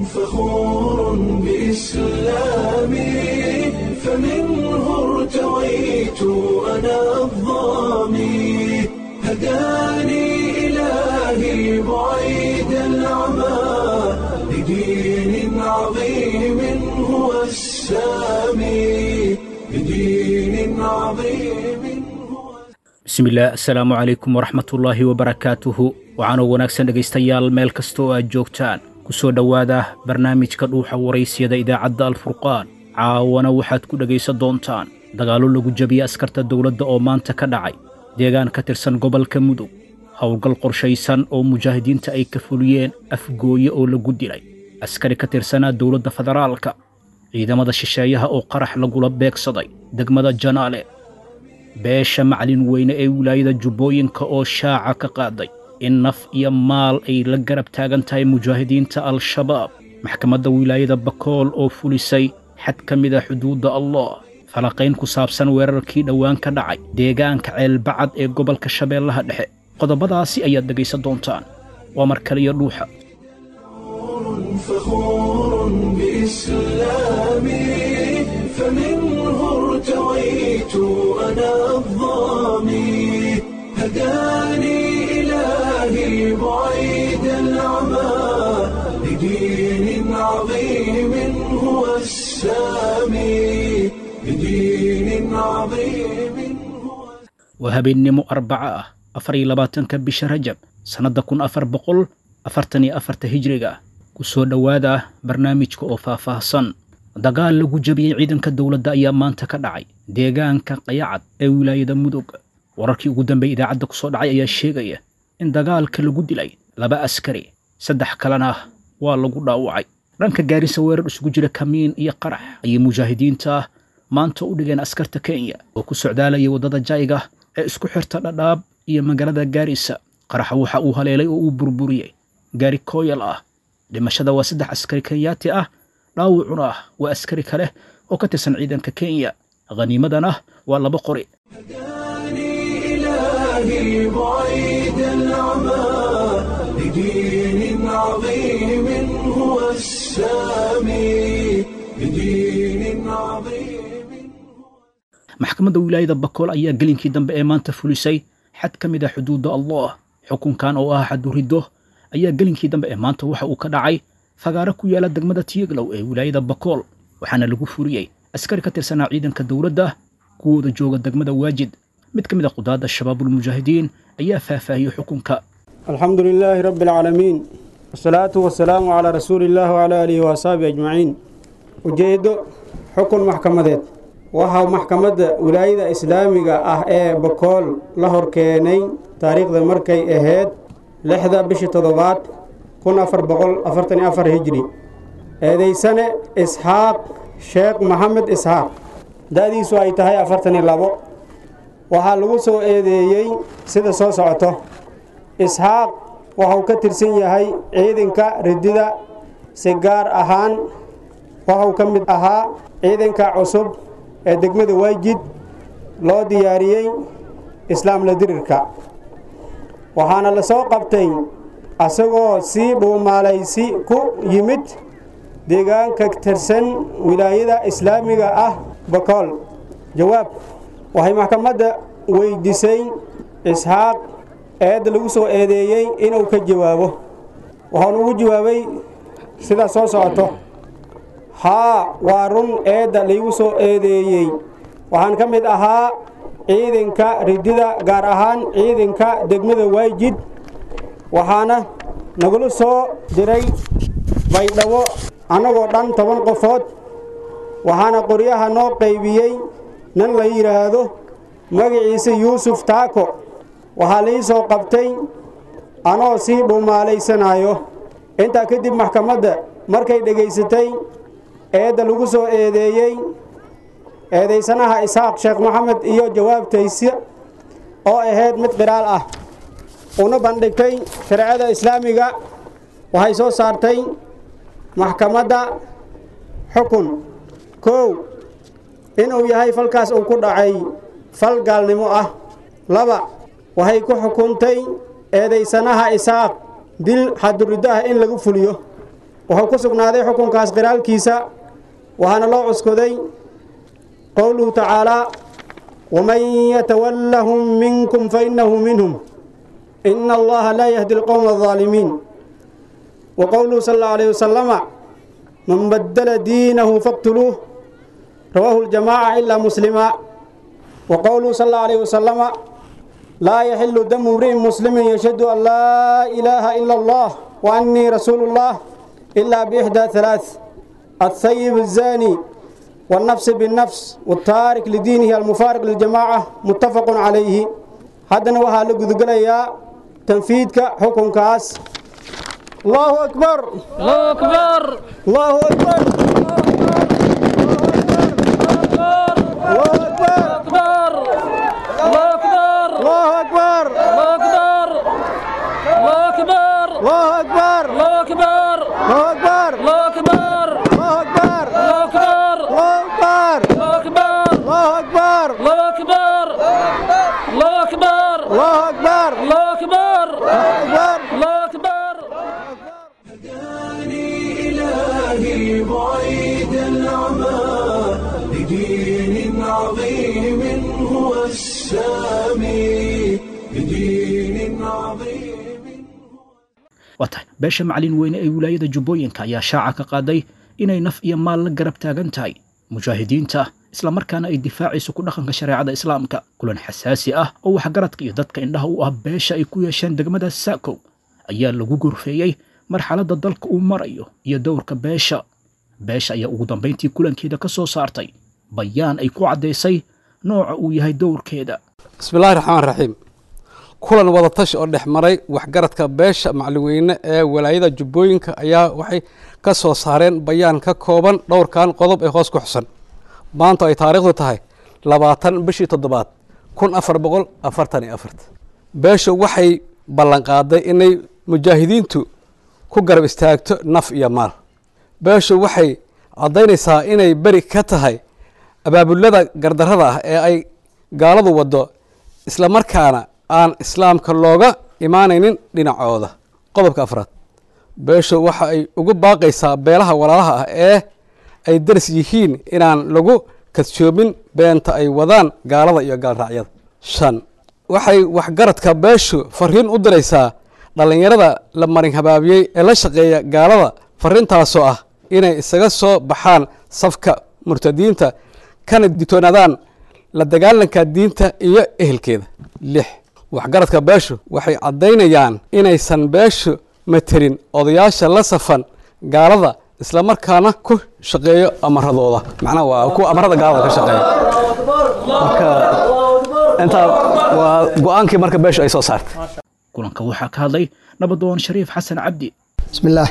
فخور بإسلامي فمنه ارتويت أنا الضامي هداني إلهي بعيد العمى لدين عظيم هو السامي لدين عظيم هو bismillaah assalaamu calaykum waraxmatullaahi wabarakaatuhu waxaanoo wanaagsan dhegaystayaal meel kasta oo aad joogtaan ku soo dhowaada barnaamijka dhuuxa waraysyada idaacadda alfurqaan caawana waxaad ku dhegaysan doontaan dagaallo lagu jabiyey askarta dowladda oo maanta ka dhacay deegaan ka tirsan gobolka mudug howlgal qorshaysan oo mujaahidiinta ay ka fuliyeen afgooye oo lagu dilay askari ka tirsanaa dowladda federaalka ciidamada shisheeyaha oo qarax lagula beegsaday degmada janaale beesha maclin weyne ee wilaayada jubbooyinka oo shaaca ka qaaday in naf iyo maal ay la garab taagan tahay mujaahidiinta al-shabaab maxkamadda wilaayada bakool oo fulisay xad ka mid a xuduudda allah falaqayn ku saabsan weerarkii dhowaan ka dhacay deegaanka ceelbacad ee gobolka shabeellaha dhexe qodobadaasi ayaad dhegaysan doontaan waa mar kaliya dhuuxa فخور بإسلامي فمنه ارتويت أنا الضامي هداني إلهي بعيد العمى لدين عظيم هو السامي لدين عظيم هو waa habeennimo arbaca ah afar iyo labaatanka bisha rajab sannadda kun afar boqol afartan iyo afarta hijriga ku soo dhowaada barnaamijka oo faahfaahsan dagaal lagu jabiyey ciidanka dowladda ayaa maanta ka dhacay deegaanka qayacad ee wilaayada mudug wararkii ugu dambeeyey idaacadda ku soo dhacay ayaa sheegaya in dagaalka lagu dilay laba askari saddex kalena waa lagu dhaawacay dhanka gaarisa weerar isugu jira kamiin iyo qarax ayay mujaahidiinta maanta u dhigeen askarta kenya oo ku socdaalaya waddada jayga ee isku xirta dhadhaab iyo magaalada gaarisa qaraxa waxa uu haleelay oo uu burburiyey gaari kooyal ah dhimashada waa saddex askari kenyaati ah dhaawacuna ah waa askari kale oo ka tirsan ciidanka kenya khaniimadana waa laba qori هداني إلهي بعيد العمى لدين عظيم هو السامي لدين عظيم maxkamadda wilaayada bakool ayaa gelinkii dambe ee maanta fulisay xad ka mid a xuduudda allah xukunkan oo ah xaduriddo ayaa gelinkii dambe ee maanta waxa uu ka dhacay fagaaro ku yaala degmada tiyaglow ee wilaayada bakool waxaana lagu furiyey askari ka tirsanaa ciidanka dowladda kuwooda jooga degmada waajid mid ka mid a qudaadda shabaabulmujaahidiin ayaa faahfaahiyey xukunka الحمد لله رب العالمين والصلاة والسلام على رسول الله وعلى آله وأصحابه أجمعين ujeedo xukun maxkamadeed waxaa maxkamadda wilaayada islaamiga ah ee bakool la horkeenay taariikhda markay ahayd lixda bishii toddobaad kun afar boqol afartan iyo afar hijri eedaysane isxaaq sheekh maxamed isxaaq da-diisu ay tahay afartan iyo labo waxaa lagu soo eedeeyey sida soo socoto isxaaq waxau ka tirsan yahay ciidanka ridida si gaar ahaan waxau ka mid ahaa ciidanka cusub ee degmada waajid loo diyaariyey islaamla dirirka waxaana la soo qabtay asagoo sii dhuumaalaysi ku yimid deegaanka tirsan wilaayada islaamiga ah bakool jawaab waxay maxkamadda weydiisay isxaaq eedda lagu soo eedeeyey inuu ka jawaabo waxaanu ugu jawaabay sidaa soo socoto haa waa run eedda laygu soo eedeeyey waxaan ka mid ahaa ciidanka ridida gaar ahaan ciidanka degmada waajid waxaana nagula soo diray baydhabo annagoo dhan toban qofood waxaana qoryaha noo qaybiyey nin la yidhaahdo magaciisa yuusuf taako waxaa lai soo qabtay anoo sii dhuumaalaysanaayo intaa kadib maxkamadda markay dhegaysatay eedda lagu soo eedeeyey eedaysanaha isxaaq sheekh maxamed iyo jawaabtaysa oo ahayd mid qiraal ah una bandhigtay shareecada islaamiga waxay soo saartay maxkamadda xukun kow inuu yahay falkaas uu ku dhacay fal gaalnimo ah laba waxay ku xukuntay eedaysanaha isaaq dil xaduriddo ah in lagu fuliyo wuxuu ku sugnaaday xukunkaas qiraalkiisa waxaana loo cuskoday qowluhu tacaalaa waman yatawallahum minkum fainahu minhum ina allaha laa yahdi alqowma alظaalimiin wa qowluhu sal allahu alayhi wasalama man badala diinahu faqtuluuh rawaahu ljamaaca ilaa muslima wa qowluhu sal allahu alayhi wasalama laa yaxilu damu imri'in muslimin yashhadu an laa ilaaha ila allah wa annii rasuulu llah ilaa biixdaa halaath الثيب الزاني والنفس بالنفس والتارك لدينه المفارق للجماعة متفق عليه هذا وها لقذقليا تنفيذك حكم كاس الله أكبر الله أكبر الله أكبر الله أكبر أكبر الله أكبر الله أكبر الله أكبر الله أكبر الله أكبر الله أكبر الله أكبر الله أكبر الله أكبر الله أكبر الله أكبر الله أكبر الله أكبر الله أكبر الله أكبر الله أكبر الله أكبر أكبر الله أكبر هداني إلهي بعيد العمى لدين عظيم هو السامي لدين عظيم waa tahay beesha macalin weyne ee wilaayada jubbooyinka ayaa shaaca ka qaaday inay naf iyo maal la garab taagan tahay mujaahidiinta islamarkaana ay difaacayso ku dhaqanka shareecada islaamka kulan xasaasi ah oo waxgaradka iyo dadka indhaha u ah beesha ay ku yeesheen degmada saakow ayaa lagu gorfeeyey marxaladda dalka uu marayo iyo dowrka beesha beesha ayaa ugu dambayntii kulankeeda ka soo saartay bayaan ay ku caddaysay nooca uu yahay dowrkeeda bismillahi raxmaan raxiim kulan wadatashi oo dhex maray waxgaradka beesha macalweyne ee walaayada jubbooyinka ayaa waxay ka soo saareen bayaan ka kooban dhowrkan qodob ee hoos ku xusan maanta ay taariikhdu tahay labaatan bishii toddobaad kun afar boqol afartan iyo afart beesha waxay ballanqaaday inay mujaahidiintu ku garab istaagto naf iyo maal beeshu waxay caddaynaysaa inay beri ka tahay abaabulada gardarrada ah ee ay gaaladu waddo islamarkaana aan islaamka looga imaanaynin dhinacooda qodobka afraad beeshu waxa ay ugu baaqaysaa beelaha walaalaha ah ee ay daris yihiin inaan lagu kadsoomin beenta ay wadaan gaalada iyo gaalraacyada shan waxay waxgaradka beeshu fariin u diraysaa dhallinyarada la marin habaabiyey ee la shaqeeya gaalada fariintaasoo ah inay isaga soo baxaan safka murtadiinta kana digtoonaadaan la dagaalanka diinta iyo ehelkeeda lix waxgaradka beeshu waxay caddaynayaan inaysan beeshu materin odayaasha la safan gaalada islamarkaana ku shaqeeyo amaradooda macnaha waa kuwa amarada gaalada ka shaqeeya marka intaa waa go-aankii marka beeshu ay soo saartay kulanka waxaa ka hadlay nabadoon shariif xasan cabdi بسم الله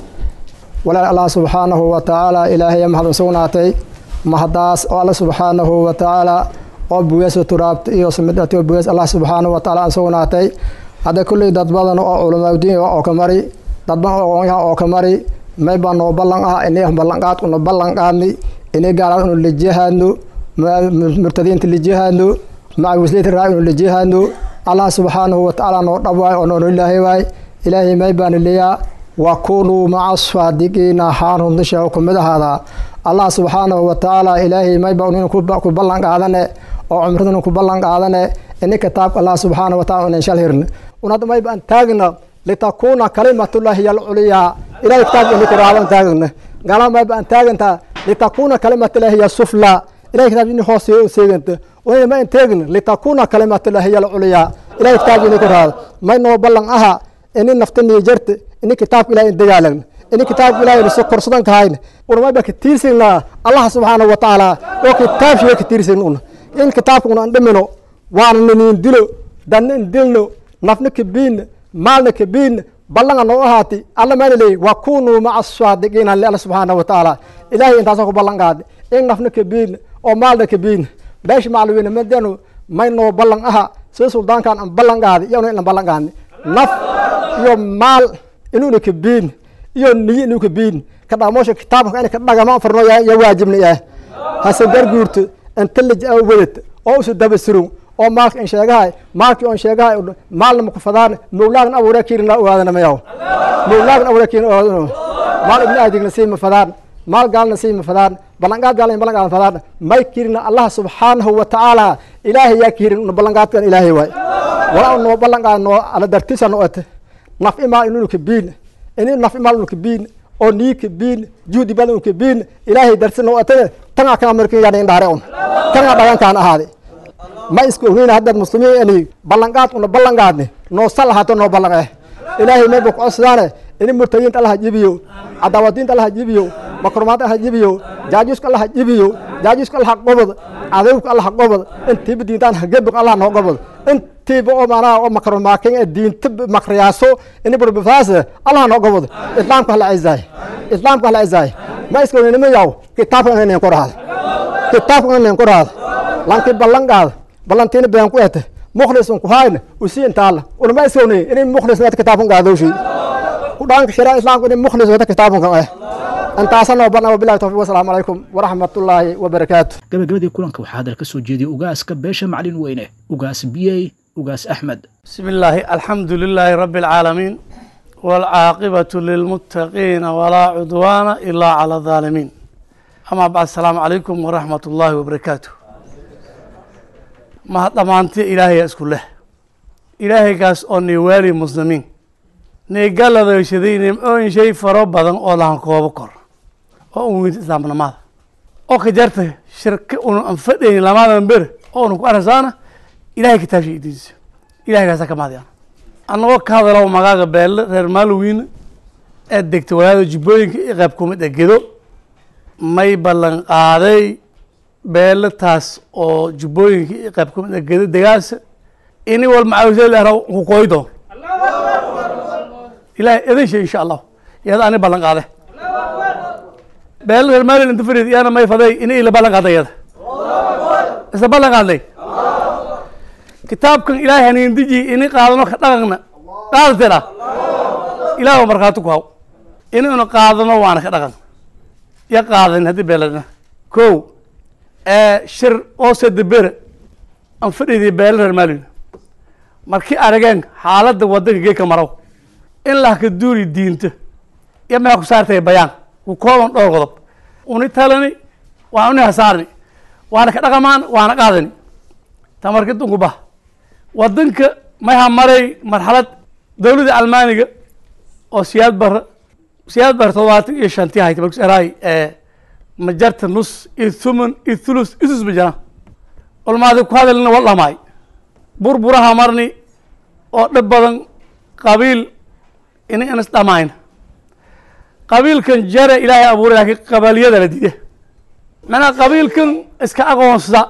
walaal allah subxaanahu wa tacaala ilaahay mahad u sugnaatay mahadaas oo alla subxaanahu wa tacaala oo bugeeso turaabta iyo samidhati oo bugees allah subxaanahu wa tacaala aan sugnaatay hadda kulley dad badan oo culamaadiin oo ka mari dad badan oo aqoonyahan oo ka mari may baa noo ballan ah inay ballanqaad una ballan qaadni inay gaalaad unu lijihaadno murtadiinta lijihaadno maca wisliyata raa unu lijihaadno allah subxaanahu wa tacaala noo dhab waay oo noonu ilaahay waay ilaahay may baana leeyaa wakunuu maca saadiqiina haan runtisha ku mid ahaadaa allah subxaanahu wa tacaala ilaahay mayba nin ku ballan qaadane oo cumradana ku ballan qaadane ini kitaabka allah subxaanahu wa taala unan shal hirne unad mayba an taagna litakuuna kalimatullahi yalculiyaa ilahay kitaabka ini kuraaban taagna gala mayba an taaganta litakuuna kalimatullahi yasufla ilahay kitaabka ini hoos seeganta unay ma an taagna litakuuna kalimatullahi yalculiyaa ilahay kitaabka ini kuraada may noo ballan aha ini naftaniyo jarte ini kitaabka ilahay dagaalagna ini kitaabka ilahay so korsadan kahayna unamayba ka tiirsagnaa allah subxaanahu wa tacaala oo kitaabshiga ka tiirsagna una in kitaabka una an dhimino waana ninin dilo danna in dilno nafna kabiinna maalna kabiinna ballanga noo ahaati alla mayna leeyi wakunuu maca saadiqiina li alla subxaanahu wa tacaala ilahay intaasoo ku ballan qaadi in nafna kabiinna oo maalna kabiinna beesha macalweyne madanu may noo ballan aha sida suldaankan an ballan qaadi iyona inan ballan qaadni naf iyo maal inuuna kabiin iyo niyo inuu kabiin ka dhaqmoosha kitaabka in ka dhagama farno ya waajibna ah hase garguurto inta lij wadata oo usu dabasirun oo maalka in sheegahay maalkii on sheegahay maalna maku fadaan mawlaagna abuuree kiirina ogaadana mayaw mawlaagna abuuree kiirina ogaadana maal ibni aadigna siima fadaan maal gaalna siima fadaan ballanqaad gaalna ballanqaad fadaan may kirina allah subxaanahu wa tacaala ilaahay yaa kirin una ballanqaadkan ilaahay waay walaa noo ballanqaad noo ala dartisa no ate naf imaal inunu kabiin ini naf imaal unu kabiin oo nii kabiin juudi badan unu kabiin ilaahay dartisa no ate tanga kana markin yaa indhaare un tanga dhagankaan ahaade ma iska ognayna haddaad muslimiin ani ballanqaad una ballanqaadne noo sal ahaato noo ballan eh ilaahay may buu kucodsidaane ini murtadiinta allaha jibiyo cadaawadiinta allaha jibiyo makrumaadta allaha jibiyo jaajuuska allaha jibiyo jaajuuska allaha qobod cadawka allaha qobod intiiba diintaan hagebuq allaha noo qobod intiiba oo maanaha oo makrumaakin ee diinta makriyaaso ini burbifaase allaha noo qobod islaamka hala cizaay islaamka hala cizaay ma iska ognayna yaw kitaabka inayn ku rahaad kitaabka inayn ku rahaad lankii ballan qaada ballantiina been ku ete mukhlisun ku hayna usi intaala unama iskownay inay mukhlis wata kitaabkan gaadowshi ku dhaanka shiraa islaamka inay mukhlis wata kitaabkan eh intaasa noo barna wabilahi tawfiq wasalaamu calaykum waraxmatullaahi wabarakaatu gabagabadii kulanka waxaa hadal ka soo jeediyey ugaaska beesha maclin weyne ugaas biyey ugaas axmed بسم الله الحمد لله رب العالمين والعاقبة للمتقين ولا عدوان إلا على الظالمين أما بعد السلام عليكم ورحمة الله وبركاته ما ضمانتي إلهي أسكن له إلهي قاس أني والي مسلمين نيقال ذا يشدين أون شيء فرب بدن أولا هنكو بكر وأمين إسلامنا ماذا أو كجرت شركة أنفدين لما نبر أو نكو أرزانا إلهي كتاب شيء ديز إلهي قاس كماديان annagoo ka hadalo magaaga beelle reer maalowin ee degtay walaada jubbooyinka i qayb kumid ee gedo may ballan qaaday beelle taas oo jubbooyinka i qayb kumid ee gedo degaasa ini wal macawisaleera ku kooy doon ilahay idin shay insha allah iyada ani ballan qaade beelle reer maalowin inta farid iyana may faday ini ila ballan qaaday iyada isla ballan qaadnay kitaabkan ilaahay haniindiji ini qaadano ka dhaqanna qaadateena ilaah waa markhaati ku haw inaynu qaadano waana ka dhaqan ya qaadan haddii beeladna kow shir oo sadebere aan fadhidii beela reer maalin markii arageen xaaladda wadanka geedka marow in lahka duuri diinta iyo maxaa ku saartay bayaan ku kooban dhowr qodob uni talani waa uni hasaarni waana ka dhaqamaan waana qaadani tamarki dunku bah wadanka maha maray marxalad dowladda almaaniga oo siyaad bara siyaad bara todobaatan iyo shantii hayta markus eraay ee majarta nus iyo thuman iyo thulus isus ma jiraan ulmaadi ku hadalina wal dhamaay burburaha marni oo dhib badan qabiil ina inas dhamayn qabiilkan jare ilaahay abuuray laakiin qabaliyada la diida macnaha qabiilkan iska aqoonsada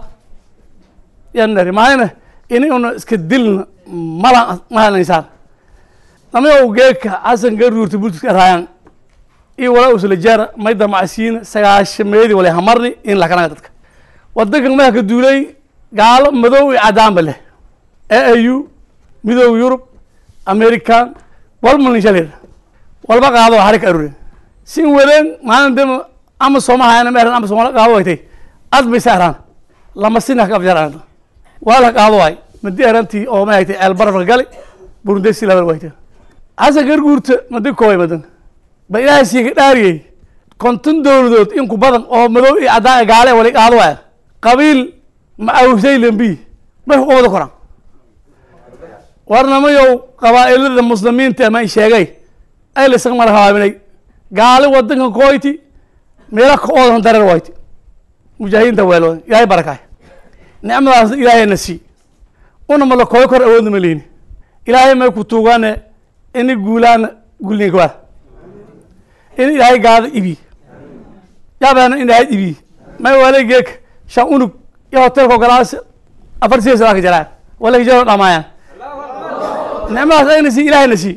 yanari maayna ini una iska dilna mala mahalaysaan namayow geeka xasan garuurta bultiska raayaan iyo walaa usla jara may damacsiina sagaashameedii wale hamarni in lakanaga dadka wadankan maha ka duulay gaalo madow iyo cadaanba leh a a u midooda yurub american walmalnishalir walba qaado hari ka aruren sin wadeen maalin dema ama soomahayana meeran ama soomala qaado waytay ad bay saaraan lama sina ka afjaraan waa la qaado waay madi erantii oo ma haytay ceel barafka gali burundesi labal wayta xasan garguurta madi koobay madan ba ilaahay siiga dhaariyey konton dowladood in ku badan oo madow iyo caddaan gaale wali qaado waaya qabiil ma awsay lambi may ku qabada koraan warnamayow qabaa'ilada muslimiinta ma sheegay ay la isaga mara hawaabinay gaale wadankan kooyti meela ka oodan dareer wayti mujaahidiinta weelooda ilaahay barakaay nicmadaasna ilaahayna sii una ma la kooy kor awoodna ma lihini ilaahay may ku tuugaane ini guulaana gulninka waa in ilaahay gaada ibi yaabaana in ilaahay ibi may wale geeka shan unug iyo hotelka ogolaasa afar siya salaa ka jaraan wala hijaro dhamaayaan nicmadaas ayna sii ilaahayna sii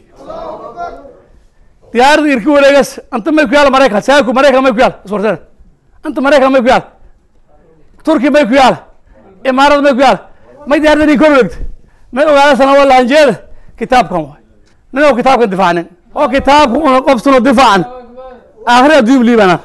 diyaarada irki wareegas anta may ku yaala maraykan saaku maraykan may ku yaala iswarteen anta maraykan may ku yaala turki may ku yaala imaarada may ku yaala may diyaarada nin korwegta may ogaada sana wala hanjeeda kitaabkan waay ninoo kitaabkan difaacnin oo kitaabka una qobsano difaacan aakhiri adduun liibana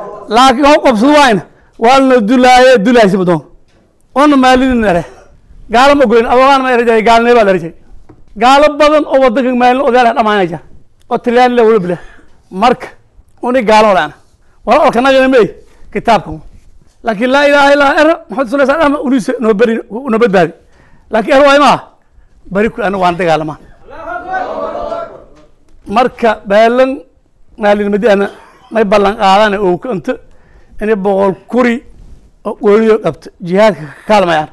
laakiin ho qobsado waayna waalna dulaaye dulaaysi badoon ona maalidin ere gaalo ma goyn adogaan ma erjay gaalnimo baa la erjay gaalo badan oo wadanka maalin odayaal dhamaanaya jira oo tilyaan le wala bila marka uni gaalo laana wala olka nagana mey kitaabka laakiin laa ilaha illa era maxamed sala sal ama unise noo beri noo badbaadi laakiin er waay maaha bari ku anaga waan dagaalamaa marka baalan maalinimadi ana may ballan qaadana oo kanto inay boqol kuri oo gooniyo dhabto jihaadka ka kaalmayaan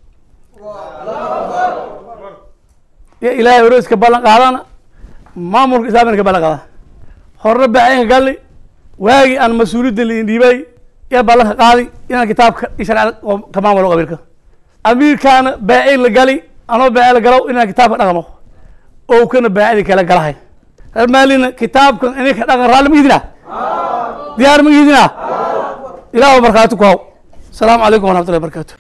iyo ilaahay orooska ballan qaadana maamulka islaamina ka ballan qaadana horna baacinka galli waagii aan mas-uuliyadda liin dhiibay iyo ballanka qaadi inaan kitaabka iyo sharciyada oo ka maamulo qabiilka amiirkaana baacin la gali anoo baaci la galow inaan kitaabka dhaqmo oo kana baacidi kala galahay reer maalina kitaabkan ininka dhaqan raalli ma idina diyaar ma idina ilaah markhaati ku haw asalaamu calaykum waraxmatullahi wabarakatu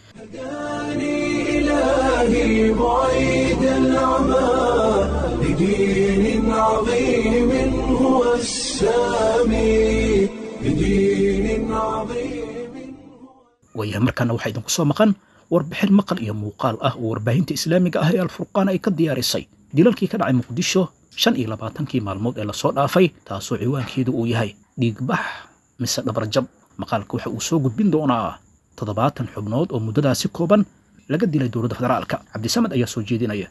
إلهي بعيد العمى لدين عظيم هو السامي لدين عظيم waayahay markaana waxaa idinku soo maqan warbixin maqal iyo muuqaal ah oo warbaahinta islaamiga ah ee alfurqaan ay ka diyaarisay dilalkii ka dhacay muqdisho shan iyo labaatankii maalmood ee lasoo dhaafay taasoo ciwaankeedu uu yahay dhiigbax mise dhabarjab maqaalka waxa uu soo gudbin doonaa toddobaatan xubnood oo muddadaasi kooban laga dilay dowladda federaalka cabdisamed ayaa soo jeedinaya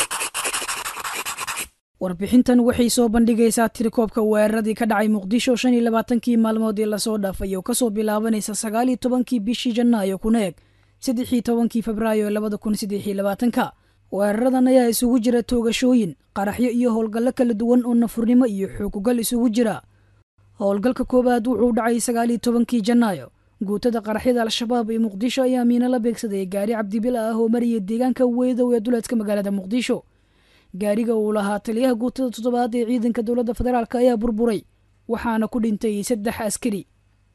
warbixintan waxay soo bandhigaysaa tirikoobka weeraradii ka dhacay muqdisho shan iyo labaatankii maalmood ee lasoo dhaafay oo kasoo bilaabanaysa sagaal iyo tobankii bishii janaayo kuna eg saddexii tobankii febraayo labada kun saddex iyo labaatanka weeraradan ayaa isugu jira toogashooyin qaraxyo iyo howlgallo kala duwan oo nafurnimo iyo xukugal isugu jira howlgalka koowaad wuxuu dhacay sagaal iyo tobankii janaayo guutada qaraxyada al-shabaab ee muqdisho ayaa miino la beegsaday gaari cabdibila ah oo maraya deegaanka weydow ee duleedka magaalada muqdisho gaariga uu lahaa taliyaha guutada toddobaad ee ciidanka dowladda federaalk ayaa burburay waxaana ku dhintay saddex askari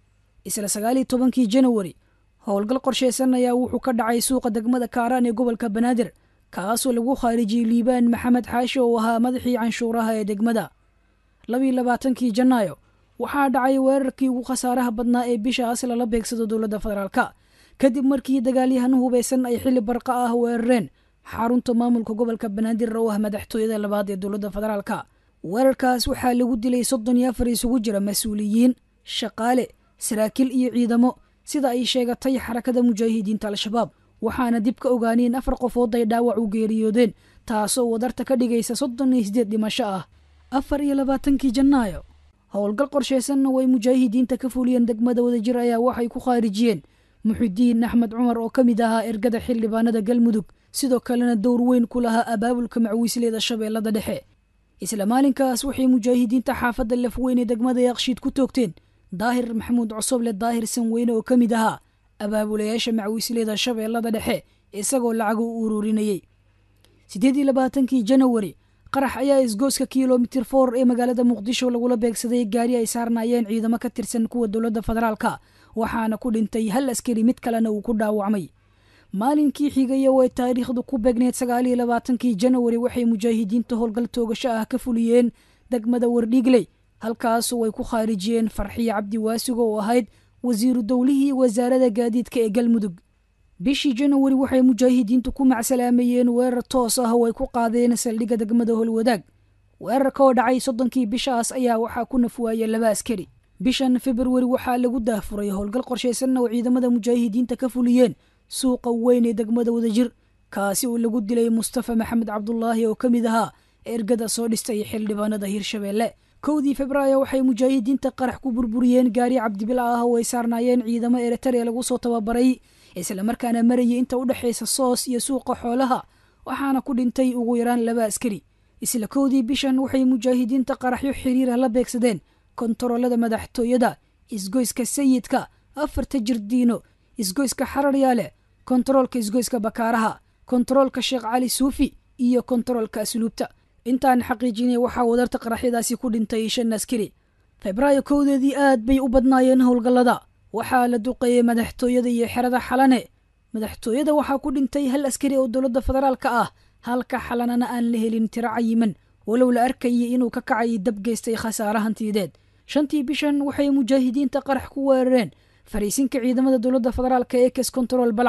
isla sagaal iyo tobankii janawari howlgal qorsheysan ayaa wuxuu ka dhacay suuqa degmada kaaraan ee gobolka banaadir kaasoo lagu khaarijiyey liibaan maxamed xaashi oo ahaa madaxii canshuuraha ee degmada labiyo labaatankii janaayo waxaa dhacay weerarkii ugu khasaaraha badnaa ee bishaas lala beegsado dowladda federaalka kadib markii dagaalyahano hubeysan ay xili barqa ah weerareen xarunta maamulka gobolka banaadir oo ah madaxtooyada labaad ee dowladda federaalka weerarkaas waxaa lagu dilay soddon iyo afar isugu jira mas-uuliyiin shaqaale saraakiil iyo ciidamo sida ay sheegatay xarakada mujaahidiinta al-shabaab waxaana dib ka ogaaneen afar qofood ay dhaawac u geeriyoodeen taasoo wadarta ka dhigaysa soddon iyo sideed dhimasho ah afar iyo labaatankii janaayo howlgal qorsheysanna way mujaahidiinta ka fuliyeen degmada wadajir ayaa waxay ku khaarijiyeen muxidiin axmed cumar oo ka mid ahaa ergada xildhibaanada galmudug sidoo kalena dowr weyn ku lahaa abaabulka macwiisleeda shabeellada dhexe isla maalinkaas waxay mujaahidiinta xaafadda lafweyn ee degmada yaaqshiid ku toogteen daahir maxamuud cosoble daahir sanweyne oo ka mid ahaa abaabulayaasha macwiisleeda shabeellada dhexe isagoo lacag u ururinayey siddeed iyo labaatankii janawari qarax ayaa isgooska kilomitir for ee magaalada muqdisho lagula beegsaday gaari ay saarnaayeen ciidamo ka tirsan kuwa dowladda federaalka waxaana ku dhintay hal askari mid kalena uu ku dhaawacmay maalinkii xigaya oo ay taariikhdu ku beegneed sagaal iyo labaatankii janawari waxay mujaahidiinta howlgal toogasho ah ka fuliyeen degmada wardhiigley halkaasoo ay ku khaarijiyeen farxiyo cabdi waasigo oo ahayd wasiiru dowlihii wasaarada gaadiidka ee galmudug bishii janawari waxay mujaahidiintu ku macsalaameeyeen weerar toos ah oo ay ku qaadeen saldhigga degmada holwadaag weerarka oo dhacay soddonkii bishaas ayaa waxaa ku nafwaaya laba askari bishan februari waxaa lagu daahfuray howlgal qorshaysanna oo ciidamada mujaahidiinta ka fuliyeen suuqa weyn ee degmada wadajir kaasi oo lagu dilay mustafa maxamed cabdulaahi oo ka mid ahaa ergada soo dhistay xildhibaanada hirshabeelle kowdii febraayo waxay mujaahidiinta qarax ku burburiyeen gaari cabdibila ah oo ay saarnaayeen ciidamo eritrea lagu soo tababaray islamarkaana marayay inta u dhexaysa soos iyo suuqa xoolaha waxaana ku dhintay ugu yaraan laba askari isla kowdii bishan waxay mujaahidiinta qaraxyo xiriirah la beegsadeen kontaroolada madaxtooyada isgoyska sayidka afarta jirdiino isgoyska xararyaale kontaroolka isgoyska bakaaraha kontaroolka sheekh cali suufi iyo kontaroolka asluubta intaan xaqiijinay waxaa wadarta qaraxyadaasi ku dhintay shan askari febraayo kowdeedii aad bay u badnaayeen howlgallada waxaa la duqeeyey madaxtooyada iyo xerada xalane madaxtooyada waxaa ku dhintay hal askari oo dowladda federaalka ah halka xalanana aan la helin tiro cayiman walow la arkayay inuu ka kacay dab geystay khasaare hantiyadeed shantii bishan waxay mujaahidiinta qarax ku weerareen fariisinka ciidamada dowladda federaalka ee kes control balcad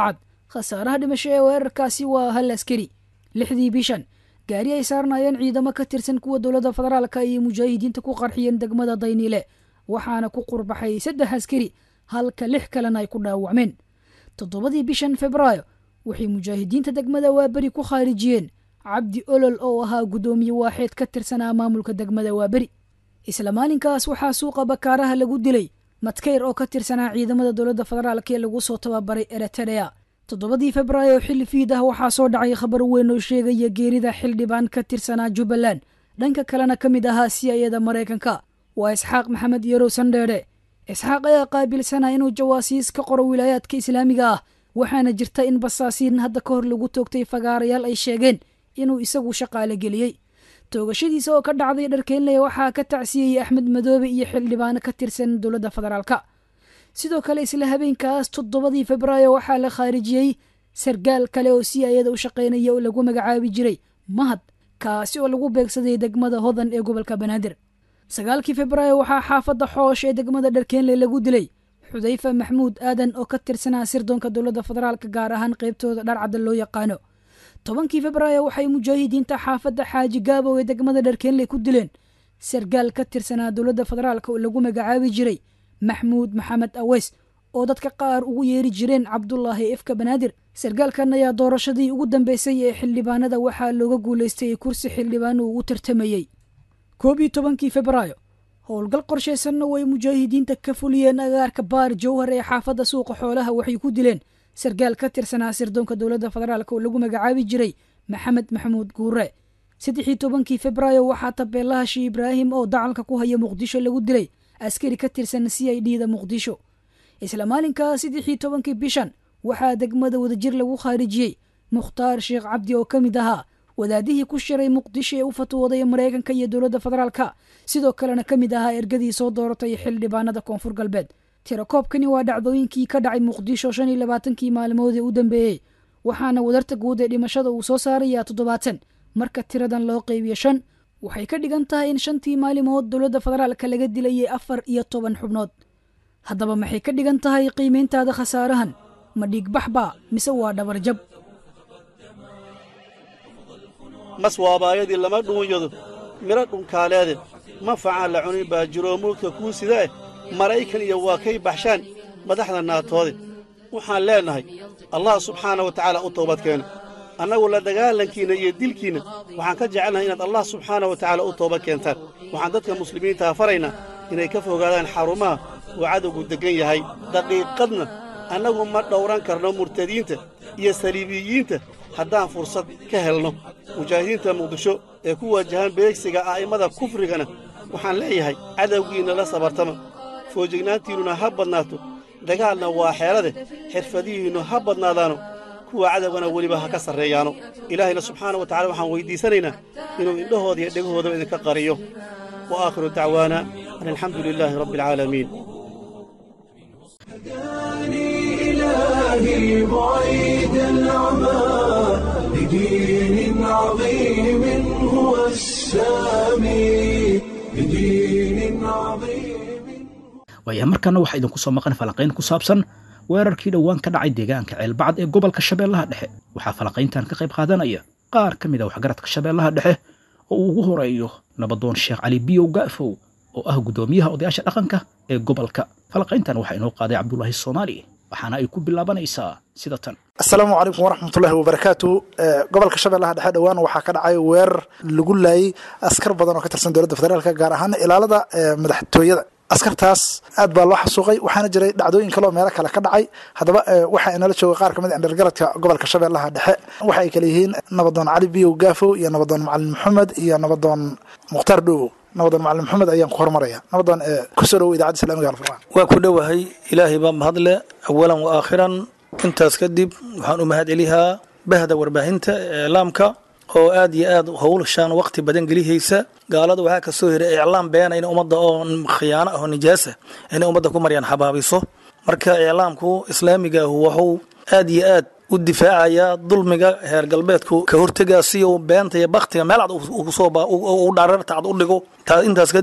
khasaaraha dhimasho ee weerarkaasi waa hal askari lixdii bishan gaari ay saarnaayeen ciidamo ka tirsan kuwa dowladda federaalka ayay mujaahidiinta ku qarxiyeen degmada dayniile waxaana ku qurbaxay saddex askari halka lix kalena ay ku dhaawacmeen toddobadii bishan febraayo waxay mujaahidiinta degmada waaberi ku khaarijiyeen cabdi olol oo ahaa guddoomiye waaxeed ka tirsanaa maamulka degmada waaberi isla maalinkaas waxaa suuqa bakaaraha lagu dilay madkayr oo ka tirsanaa ciidamada dowladda federaalk ee lagu soo tababaray eritrea toddobadii febraayo xilli fiid ah waxaa soo dhacay khabar weyn oo sheegaya geerida xildhibaan ka tirsanaa jubbaland dhanka kalena ka mid ahaa siyayada maraykanka waa isxaaq maxamed yarow sandheedhe isxaaq ayaa qaabilsanaa inuu jawaasiis ka qoro wilaayaadka islaamiga ah waxaana jirta in basaasiin hadda ka hor lagu toogtay fagaarayaal ay sheegeen inuu isagu shaqaale geliyey toogashadiisa oo ka dhacday dharkeynley waxaa ka tacsiyeyey axmed madoobe iyo xildhibaano ka tirsan dowladda federaalka sidoo kale isla habeenkaas toddobadii febraayo waxaa la khaarijiyey sargaal kale oo si ayada u shaqaynaya oo lagu magacaabi jiray mahad kaasi oo lagu beegsaday degmada hodan ee gobolka banaadir sagaalkii febraayo waxaa xaafadda xoosh ee degmada dharkeenley lagu dilay xudayfa maxmuud aadan oo ka tirsanaa sirdoonka dowladda federaalka gaar ahaan qaybtooda dharcadda loo yaqaano tobankii febraayo waxay mujaahidiinta xaafadda xaaji gaabow ee degmada dharkeenley ku dileen sargaal ka tirsanaa dowladda federaalka oo lagu magacaabi jiray maxmuud maxamed aweys oo dadka qaar ugu yeeri jireen cabdulaahi ifka banaadir sargaalkan ayaa doorashadii ugu dambeysay ee xildhibaanada waxaa looga guulaystay kursi xildhibaan uu u tartamayey koob iyo tobankii febraayo howlgal qorshaysanna way mujaahidiinta ka fuliyeen agaarka baar jowhar ee xaafadda suuqa xoolaha waxay ku dileen sargaal ka tirsanaa sirdoonka dowladda federaalk oo lagu magacaabi jiray maxamed maxamuud guure saddexii tobankii febraayo waxaa tabeelaha shii ibraahim oo dacalka ku haya muqdisho lagu dilay askari ka tirsan c i d da muqdisho isla maalinkaas saddexii tobankii bishan waxaa degmada wadajir lagu khaarijiyey mukhtaar sheekh cabdi oo ka mid ahaa wadaadihii ku shiray muqdisho ee u fatwooday maraykanka iyo dowladda federaalka sidoo kalena ka mid ahaa ergadii soo dooratay xildhibaanada koonfur galbeed tirakoobkani waa dhacdooyinkii ka dhacay muqdisho shan iyo labaatankii maalmood ee u dambeeyey waxaana wadarta guud ee dhimashada uu soo saarayaa toddobaatan marka tiradan loo qeybiyo shan waxay ka dhigan tahay in shantii maalimood dowladda federaalka laga dilayay afar iyo toban xubnood haddaba maxay ka dhigan tahay qiimayntaada khasaarahan ma dhiigbax baa mise waa dhabarjab mas waabaayadii lama dhuunyado midho dhunkaaleede manfacaan la cunin baa jiroo mulka kuu sida eh maraykan iyo waa kay baxshaan madaxda naatoode waxaan leennahay allah subxaana wa tacaala u toobadkeena annagu la dagaalankiinna iyo dilkiinna waxaan ka jecelnahay inaad allah subxaana wa tacaala u toobad keentaan waxaan dadka muslimiintaa faraynaa inay ka fogaadaan xarumaha uu cadowgu deggan yahay daqiiqadna annagu ma dhowran karno murtadiinta iyo saliibiyiinta haddaan fursad ka helno mujaahidiinta muqdisho ee ku waajahan beegsiga a'immada kufrigana waxaan leeyahay cadowgiinna la sabartama foojignaantiinnuna ha badnaato dagaalna waa xeelade xirfadihiinnu ha badnaadaano kuwa cadowgana weliba ha ka sarreeyaano ilaahayna subxaana wa tacala waxaan weyddiisanaynaa inuu indhahooda iyo dhegahoodaba idinka qariyo wa aakhiru dacwaana an alxamdu lilaahi rabbi alcaalamiin إلهي بعيد العمى لدين عظيم هو السامي لدين عظيم waayaha markaana waxaa idinku soo maqan falanqayn ku saabsan weerarkii dhowaan ka dhacay deegaanka ceelbacad ee gobolka shabeellaha dhexe waxaa falanqayntan ka qayb qaadanaya qaar ka mid a waxgaradka shabeellaha dhexe oo uu ugu horeeyo nabadoon sheekh cali biyow ga'fow oo ah guddoomiyaha odayaasha dhaqanka ee gobolka falanqayntan waxaa inoo qaaday cabdulaahi soomaali waxaana ay ku bilaabanaysaa sida tan asalaamu calaykum waraxmatullaahi wabarakaatu gobolka shabeellaha dhexe dhowaan waxaa ka dhacay weerar lagu laayay askar badan oo ka tirsan dowladda federaalka gaar ahaan ilaalada madaxtooyada askartaas aad baa loo xasuuqay waxaana jiray dhacdooyin kale oo meelo kale ka dhacay haddaba waxaa inala jooga qaar kamid a dhergaradka gobolka shabeellaha dhexe waxa ay kale yihiin nabadoon cali biyow gaafow iyo nabadoon macalin maxamed iyo nabadoon mukhtaar dhowow nabadoon macalin maxamed ayaan ku hormaraya nabadoon kusoo dhowo idaacadda islamiga alfurqaan waa ku dhowahay ilaahay baa mahadle awalan wa aakhiran intaas kadib waxaan u mahad celihaa bahda warbaahinta iclaamka oo aad iyo aad howlshaan waqti badan gelihaysa gaalada waxaa ka soo hiray iclaam beena in ummadda oo khiyaano ah oo nijaasa inay ummadda ku maryaan xabaabiso marka iclaamku islaamigaahu wuxuu aad iyo aad u difaacayaa dulmiga heer galbeedku ka hortegaa si uu beenta iyo baktiga meel cad u dhareerta cad u dhigo intaas kadib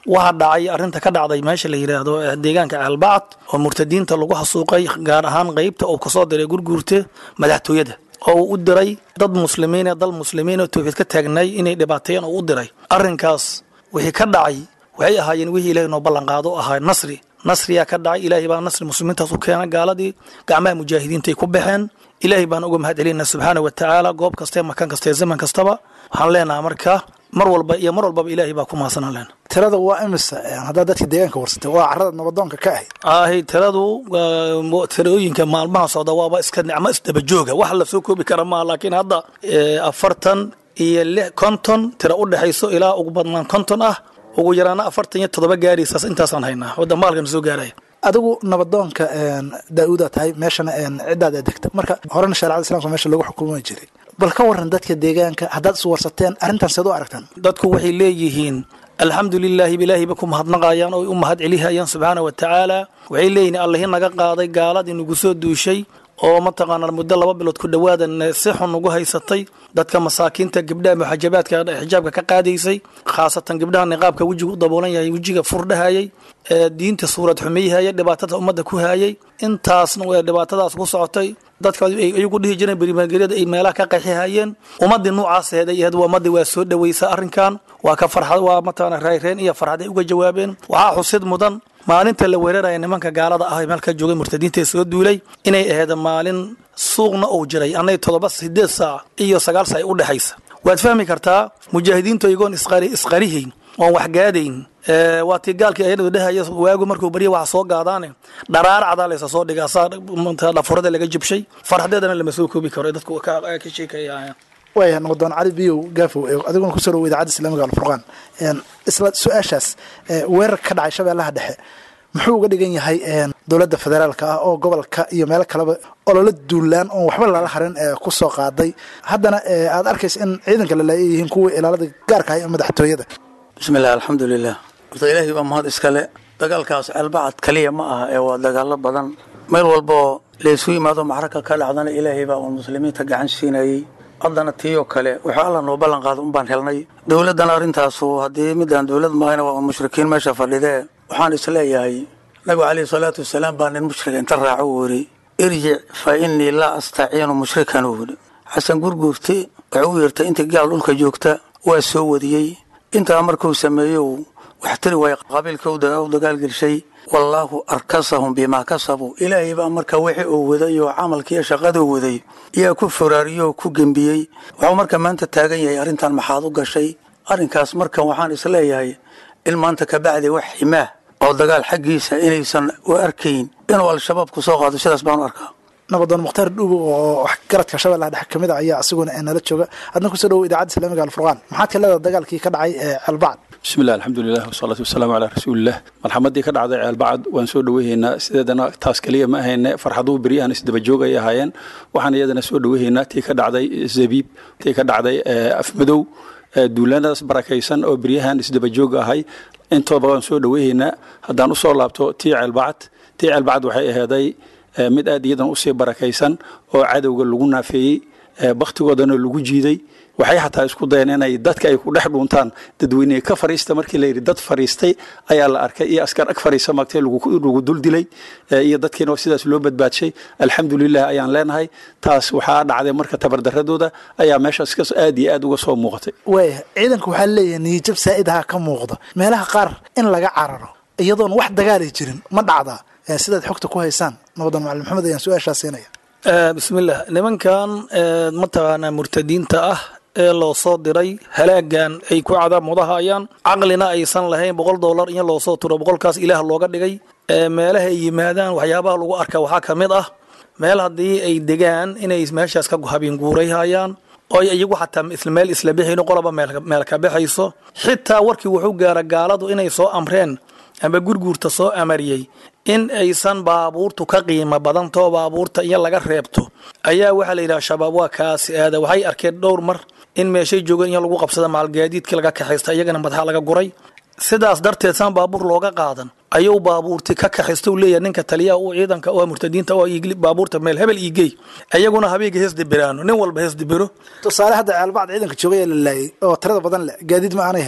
waxaa dhacay arrinta ka dhacday meesha la yidhaahdo deegaanka ceelbacad oo murtadiinta lagu xasuuqay gaar ahaan qeybta uu kasoo diray gurguurte madaxtooyada oo uu u diray dad muslimiin ee dal muslimiin oo tawxiid ka taagnay inay dhibaateeyeen oo u diray arrinkaas wixii ka dhacay waxay ahaayeen wixii ilaahay noo ballanqaado ahaa nasri nasriyaa ka dhacay ilaahay baa nasri muslimiintaas u keena gaaladii gacmaha mujaahidiinta ay ku baxeen ilaahay baan uga mahad celinaa subxaana wa tacaala goob kastae makan kastae zaman kastaba waxaan leenaha marka mar walba iyo mar walbaba ilaahay baa ku mahadsanaan leena tirada waa imisa haddaa dadka deegaanka warsatay waa carada nabadoonka ka ahayd ahay tiradu waa tirooyinka maalmaha socda waaba iska nicmo isdabajooga wax lasoo koobi kara maaha laakiin hadda afartan iyo lix konton tira u dhexayso ilaa ugu badnaan konton ah ugu yaraana afartan iyo toddoba gaaraysaas intaasaan haynaa wadda maalkan soo gaaraya adigu nabadoonka daa-uuda tahay meeshana ciddaada degta marka horena shareecada islamka meesha lagu xukumi jiray bal ka waran dadka deegaanka haddaad is warsateen arrintan seed u aragtaan dadku waxay leeyihiin alxamdu lilaahi ilaahiba ku mahadnaqayaan oo u mahad celihayaan subxaana wa tacaala waxay leeyihiin allahi naga qaaday gaaladii nagu soo duushay oo mataqaanaa muddo laba bilood ku dhowaadan si xun ugu haysatay dadka masaakiinta gabdhaha muxajabaadka xijaabka ka qaadaysay khaasatan gabdhaha niqaabka wejiga u daboolan yahay wejiga furdhahayay diinta suurad xumeyhaya dhibaatada ummadda ku hayay intaasna way dhibaatadaas ku socotay dadka iyagu dhihi jireen berimageryada ay meelaha ka qaxihayeen ummadii noocaas aheed ay ahayd ummadii waa soo dhawaysa arrinkan waa ka farxad waa mataqaana rayreen iyo farxad ay uga jawaabeen waxaa xusid mudan maalinta la weeraraya nimanka gaalada ah meelka joogay murtadiinta soo duulay inay ahayd maalin suuqna uu jiray annay toddoba sideed saac iyo sagaal saac u dhexaysa waad fahmi kartaa mujaahidiintu iyagoon isqarihayn oon waxgaadayn waa tii gaalkii ayadu dhehaya waagu markuu barya waxa soo gaadaane dharaar cadaa laysa soo dhigaa saa dhafurada laga jibshay farxadeedana lama soo koobi karo dadku ka sheekaya waaya nabadoon cali biyow gaafow adiguna kusoo dhawo idaacadda islaamiga alfurqaan isla su-aashaas weerar ka dhacay shabeellaha dhexe muxuu uga dhigan yahay dowladda federaalka ah oo gobolka iyo meelo kaleba ololo duulaan oon waxba lala harin ku soo qaaday haddana aad arkaysa in ciidanka lalaaya yihiin kuwii ilaalada gaarka ah ee madaxtooyada bismillahi alxamdulilah horta ilaahay baa mahad iskale dagaalkaas ceelbacad kaliya ma aha ee waa dagaalo badan meel walboo laysu yimaado macraka ka dhacdana ilaahay baa uun muslimiinta gacan siinayey haddana tiiyoo kale wuxuu alla noo ballan qaada un baan helnay dowladdana arrintaasu haddii midaan dowlad maahayna waa un mushrikiin meesha fadhidee waxaan isleeyahay nabigu calayhi salaatu wasalaam baa nin mushrika inta raaco uu yidhi irjic fa innii laa astaciinu mushrikan uu yidhi xasan gurguurti wuxuu u yeertay intii gaal dhulka joogta waa soo wadiyey intaa markuu sameeyo wax tiri waaya qabiilka u dagaalgelshay wallaahu arkasahum bimaa kasabuu ilaahay baa marka wixii uu waday oo camalkiiyo shaqaduu waday yaa ku foraariyey oo ku gembiyey wuxuu marka maanta taagan yahay arrintan maxaad u gashay arrinkaas markan waxaan isleeyahay in maanta kabacdi wax ximaah oo dagaal xaggiisa inaysan u arkayn inuu al-shabaab ku soo qaado sidaas baan u arkaa nabadoon mukhtaar dhuubo oo garadka shabeellaha dhexe kamid a ayaa isaguna nala jooga adna kusoo dhawo idaacadda islaamiga alfurqaan maxaad ka leedaha dagaalkii ka dhacay ee ceelbacad bismillahi alxamdulilah wasalaatu wasalaamu calaa rasuulilah malxamadii ka dhacday ceelbacad waan soo dhaweyhaynaa sideedana taas keliya ma ahayne farxaduu beryahan isdabajoog ay ahaayeen waxaan iyadana soo dhaweyhaynaa tii ka dhacday zabiib tii ka dhacday afmadow duulaanadaas barakaysan oo beryahan isdabajoog ahay intooba waan soo dhaweyhaynaa haddaan usoo laabto tii ceelbacad tii ceelbacad waxay aheeday mid aad iyadan usii barakaysan oo cadowga lagu naafeeyey bakhtigoodana lagu jiiday waxay xataa isku dayeen inay dadka ay ku dhex dhuuntaan dadweyne ka fariista markii la yidhi dad fariistay ayaa la arkay iyo askar ag fariisa magtay lagu dul dilay iyo dadkiina sidaas loo badbaadshay alxamdulilah ayaan leenahay taas waxaa dhacday marka tabardaradooda ayaa meeshaas ka aad iyo aad uga soo muuqatay waaya ciidanka waxaa leeyahay niyijab saa'idha ka muuqda meelaha qaar in laga cararo iyadoon wax dagaalay jirin ma dhacdaa sidaad xogta ku haysaan nabadan macalin maxamed ayaan su-aashaa siinaya bismillah nimankan mataqaanaa murtadiinta ah ee loo soo diray halaagan ay ku cadaamudahayaan caqlina aysan lahayn boqol dollar in loo soo turo boqolkaas ilaah looga dhigay meelaha ay yimaadaan waxyaabaha lagu arka waxaa ka mid ah meel haddii ay degaan inay meeshaas ka habeen guurayhayaan oo iyagu xataa isla meel isla bixayno qoloba meel ka baxayso xitaa warkii wuxuu gaara gaaladu inay soo amreen ama gurguurta soo amariyey in aysan baabuurtu ka qiimo badantoo baabuurta iyo laga reebto ayaa waxaa la yidhaha shabaab waa kaasi aada waxay arkeen dhowr mar in meeshay joogeen in lagu qabsada maalgaadiidkii laga kaxaysta iyagana madaxa laga guray sidaas darteed saan baabuur looga qaadan ayuu baabuurti ka kaxaysta u leeyahay ninka taliyaha u ciidanka oo murtadiinta oo baabuurta meel hebel iigey ayaguna habeega hees dibiraano nin walba hees dibiro tusaale hadda ceelbacd ciidanka joogay ee la laayay oo tirada badan leh gaadiid ma aanay haysan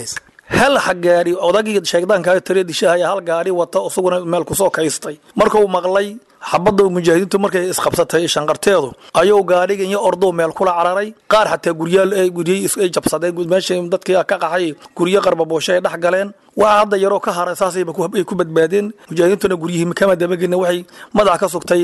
hal ha gaari odagii sheegdaankaa tire dishahaya hal gaari wata isaguna meel kusoo kaystay marka uu maqlay xabadda mujaahidiintu markay isqabsatay shanqarteedu ayuu gaadhigan iyo orduu meel kula cararay qaar xataa guryaal guryay ay jabsadeen meesha dadkii ka qaxay guryo qarbabooshe ay dhex galeen waa hadda yaroo ka haray saasayba ay ku badbaadeen mujaahidiintuna guryihii kama dabagelina waxay madax ka sugtay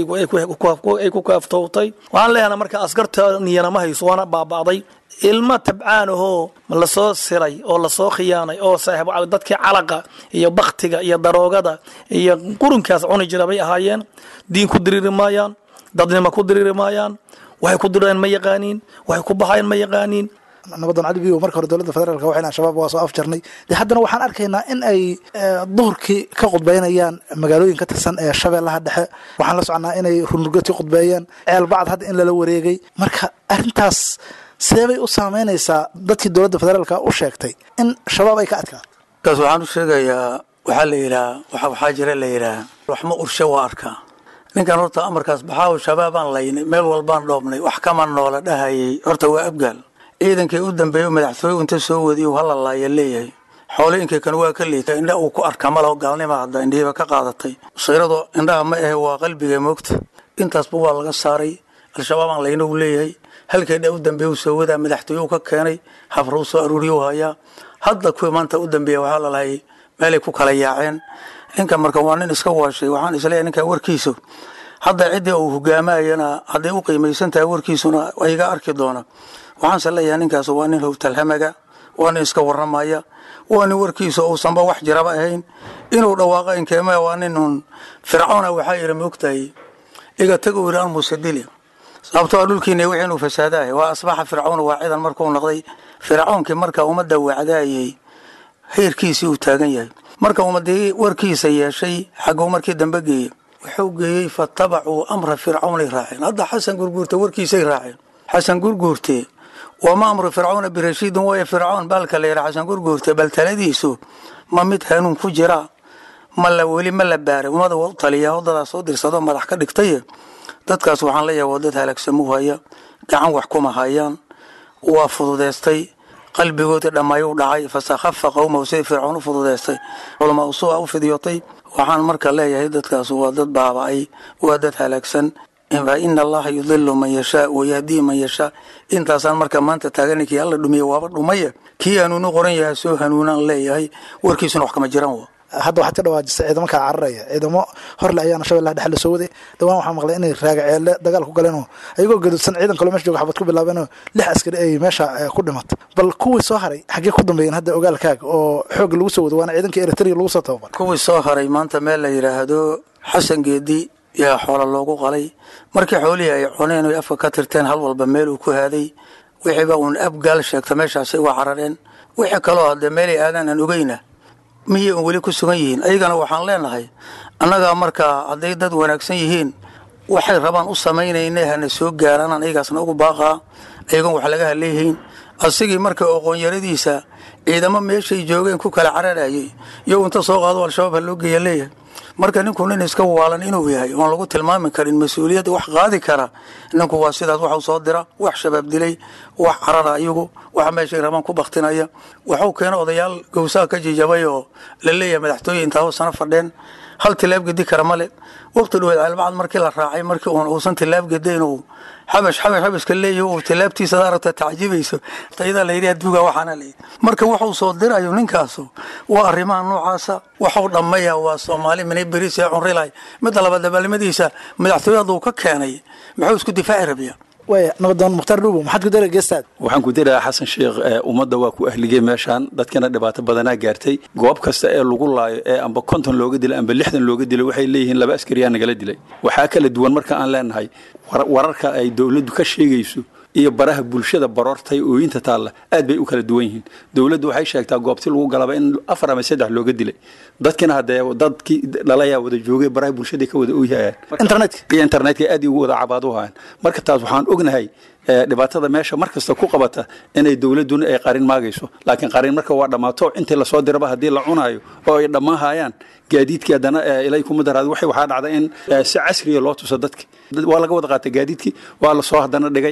ay ku kaaftowtay waxaan leeyahay marka askarta niyana ma hayso waana baaba'day ilmo tabcaan ahoo lasoo siray oo lasoo khiyaanay oo saaxiib dadkii calaqa iyo baktiga iyo daroogada iyo qurunkaas cuni jira bay ahaayeen diin ku diriiri maayaan dadnimo ku diriiri maayaan waxay ku direen ma yaqaaniin waxay ku baxayen ma yaqaaniin nabadan cali biyo marka hore dowladda federaalk waxay dhahan shabaab waa soo afjarnay de haddana waxaan arkaynaa in ay duhurkii ka khudbaynayaan magaalooyin ka tirsan ee shabeellaha dhexe waxaan la soconaa inay runurgadkii khudbeeyeen ceelbacd hadda in lala wareegay marka arrintaas seebay u saameynaysaa dadkii dowladda federaalka u sheegtay in shabaab ay ka adkaa kaas waxaan u sheegayaa waxaa la yidhaha waxaa jira la yidhaha waxma urshe waa arkaa ninkan horta amarkaas baxaaw shabaabaan laynay meel walbaan dhoobnay wax kama noola dhahayay horta waa abgaal ciidankii u dambeeya madaxtooye inta soo wadiy hala laaya leeyahay xoolooyinkii kan waa ka liita indha uu ku arka malaho gaalnima hadda indhihiiba ka qaadatay siiradu indhaha ma ahe waa qalbiga moogta intaasba waa laga saaray al-shabaabaan layna uu leeyahay halkeedha u dambeeya soo wadaa madaxtooye u ka keenay hafra u soo aruuriyu hayaa hadda kuwii maanta u dambeeya waxaa lalahay meelay ku kala yaaceen ninka marka waa nin iska waashay waxaan isleeyahay ninka warkiisu hadda ciddii uu hogaamayana hadday u qiimaysan tahay warkiisuna iga arki doona waxaanse leeyahay ninkaas waa nin howtalhamaga waa nin iska warramaya waa nin warkiisa uusanba wax jiraba ahayn inuu dhawaaqa inkeema waa nin un fircoona waxaa yidhi maogtahay iga tagu yidhi almusadili sababtoo dhulkiina wixii inuu fasaadahay waa asbaxa fircoon waa ciidan markuu noqday fircoonkii marka ummadda wacdaayay heerkiisii uu taagan yahay marka ummadii warkiisa yeeshay xagguu markii dambe geeyey wuxuu geeyey fatabacuu amra fircawnay raaceen hadda xasan gurguurte warkiisay raaceen xasan gurguurte wama amru fircawna birashiidin way fircoon baalka la yidhaha xasan gurguurte bal taladiisu ma mid hanuun ku jira ma la weli ma la baaray ummada waa u taliya wadadaa soo dirsado madax ka dhigtaye dadkaas waxaan leeyahay waa dad halaagsamuu haya gacan wax kuma hayaan waa fududeystay qalbigoodii dhammaayuu dhacay fasakhafa qowmahu siday fircoon u fududeystay culamaa usua u fidyotay waxaan marka leeyahay dadkaas waa dad baaba'ay waa dad halaagsan fa ina allaha yudilu man yashaa wayahdii man yashaa intaasaan marka maanta taaganankii alla dhumiye waaba dhumaya kii hanuunu qoran yahay soo hanuunaan leeyahay warkiisuna wax kama jiraan wa hadda waxaad ka dhawaajisay ciidamo kala cararaya ciidamo horle ayaana shabeellaha dhexe la soo waday dhawaan waxaa maqlay inay raagaceelle dagaal ku galeenoo ayagoo gadudsan ciidan kaloo meesha jooga xabad ku bilaabeenoo lix askari ay meesha ku dhimatay bal kuwii soo haray xaggee ku dambeeyeen hadda ogaalkaaga oo xoog lagu soo wado waana ciidankii eritrea lagu soo tababar kuwii soo haray maanta meel la yidhaahdo xasan geedi yaa xoola loogu qalay markii xoolihii ay cuneen oy afka ka tirteen hal walba meel uu ku haaday wixiiba uun abgaal sheegta meeshaasay uga carareen wixii kaloo haddee meelay aadaan aan ogeyna miyay un weli ku sugan yihiin ayagana waxaan leenahay annagaa markaa hadday dad wanaagsan yihiin waxay rabaan u samaynayne hana soo gaaraanaan ayagaasna ugu baaqaa ayagoon wax laga haleeyihiin asigii marka oqoonyaradiisa ciidamo meeshay joogeen ku kala cararayay iyo inta soo qaado al-shabaab ha loo geeya leeyahay marka ninku nin iska waalan inuu yahay oon lagu tilmaami karin mas-uuliyadda wax qaadi kara ninku waa sidaas waxu soo dira wax shabaab dilay wax carara ayagu wax meeshay rabaan ku baktinaya waxuu keena odayaal gowsaha ka jijabay oo la leeyahay madaxtooye intaa sano fadheen hal tilaab gedi kara male waqti dhaweed caalbacad markii la raacay markii uun uusan tilaab gedayn uu xabash xabash xabashka leeyahy uu tilaabtiisa aragta tacjibayso tayada la yidhi adduuga waxaana la yidhi marka wuxuu soo dirayo ninkaasu waa arrimaha noocaasa waxuu dhammaya waa soomaali minay beris ee cunrilahay midda labaad dabaalnimadiisa madaxtooye hadduu ka keenay muxuu isku difaaci rabiya waaya nabadoon mukhtaar dhuubo maxaad ku dara geestaad waxaan ku dirayaa xasan sheekh ummadda waa ku ahligay meeshaan dadkana dhibaato badanaa gaartay goob kasta ee lagu laayo ee amba konton looga dilay amba lixdan looga dilay waxay leeyihiin laba askariyaa nagala dilay waxaa kala duwan marka aan leenahay wararka ay dowladdu ka sheegayso iyo baraha bulshada baroortay ooyinta taalla aad bay u kala duwan yihiin dowladdu waxay sheegtaa goobti lagu galaba in afar ama saddex looga dilay dadkina haddee dadkii dhalayaa wada joogay baraha bulshada ka wada ooyhayaan internetka iyo internetka aad ugu wada cabaadu hayaan marka taas waxaan ognahay dhibaatada meesha mar kasta ku qabata inay dowladduna ay qarin maagayso laakiin qarin marka waa dhammaato intii lasoo diraba haddii la cunaayo oo ay dhammaan hayaan gaadiidkii haddana ilay kuma daraad waxay waxaa dhacda in si casriya loo tuso dadki waa laga wada qaatay gaadiidkii waa lasoo haddana dhigay